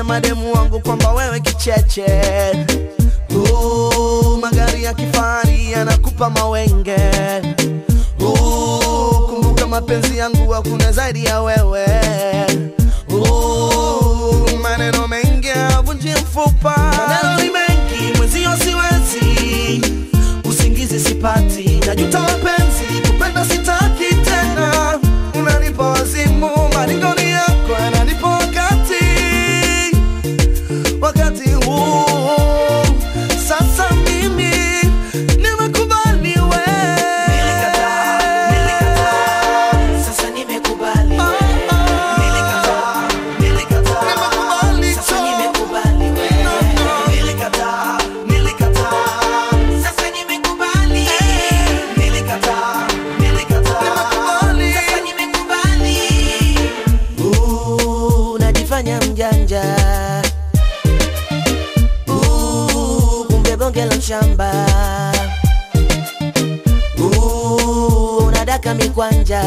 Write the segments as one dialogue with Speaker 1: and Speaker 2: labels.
Speaker 1: mademu wangu kwamba wewe kicheche uh, magari ya kifahari yanakupa mawenge uh, kumbuka mapenzi yangu hakuna zaidi ya wewe uh, maneno mengi avunji mfupa maneno ni mengi mwenzio siwezi usingizi sipati najuta mapenzi kupenda sitaki tena unanipa wazimu maringoni yako yananipa wakati wakati huu sasa mimi nimekubali we
Speaker 2: Sasa nimekubali
Speaker 1: Ah,
Speaker 2: we.
Speaker 1: ah.
Speaker 2: Nilikataa, nilikataa.
Speaker 1: Nimekubali
Speaker 2: Sasa
Speaker 1: tu.
Speaker 2: nimekubali we.
Speaker 1: No, no.
Speaker 2: Nilikataa, nilikataa. Sasa nimekubali. Nilikataa, nilikataa.
Speaker 1: Nimekubali.
Speaker 2: Sasa nimekubali.
Speaker 1: Uh, unajifanya mjanja Uh, kumbe bonge la mshamba Uh, unadaka mikwanja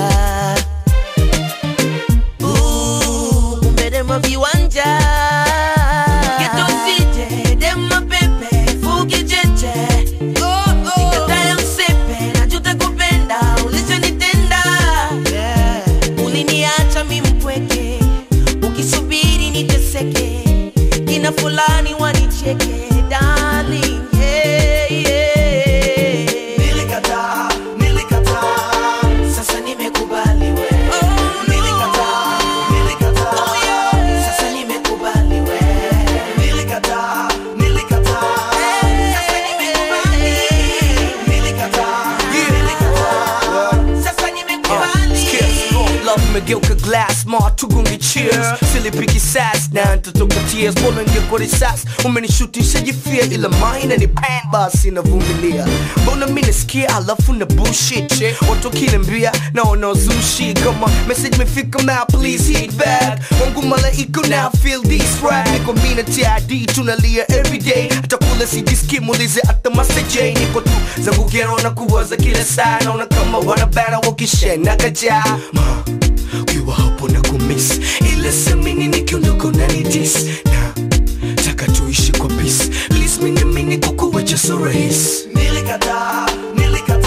Speaker 1: Uh, kumbe dema viwanja
Speaker 2: Geto sije, dema pepe, fuki cheche. Nikatae msepe, najuta kupenda, ulichonitenda.
Speaker 1: yeah.
Speaker 2: uliniacha mi mpweke ukisubiri niteseke kina fulani wanicheke darling yeah, yeah. nilikataa nilikataa sasa nimekubali we nilikataa nilikataa sasa nimekubali we nilikataa nilikataa sasa nimekubali nilikataa nilikataa sasa nimekubali
Speaker 3: love imegeuka glass ma tugunge cheers silipiki sas na ntotoka tears bora ngekwa risas umenishutisha jifia ila maina ni pan basi navumilia mbona mi nasikia alafu na bullshit watu wakiniambia naona uzushi kama message mefika ma please hit back wangu malaika now feel this rap niko mi na tid tunalia everyday hata kula sijiski muulize hata maseje niko tu zangu gero na kuwaza kila saa naona kama wanabara wakishena kajaa Ma, ukiwa hapo na kumiss ila semini nikiondoka unanidis na taka tuishi kwa peace please mini mini kukuwacha so rahisi
Speaker 2: Nilikataa, nilikataa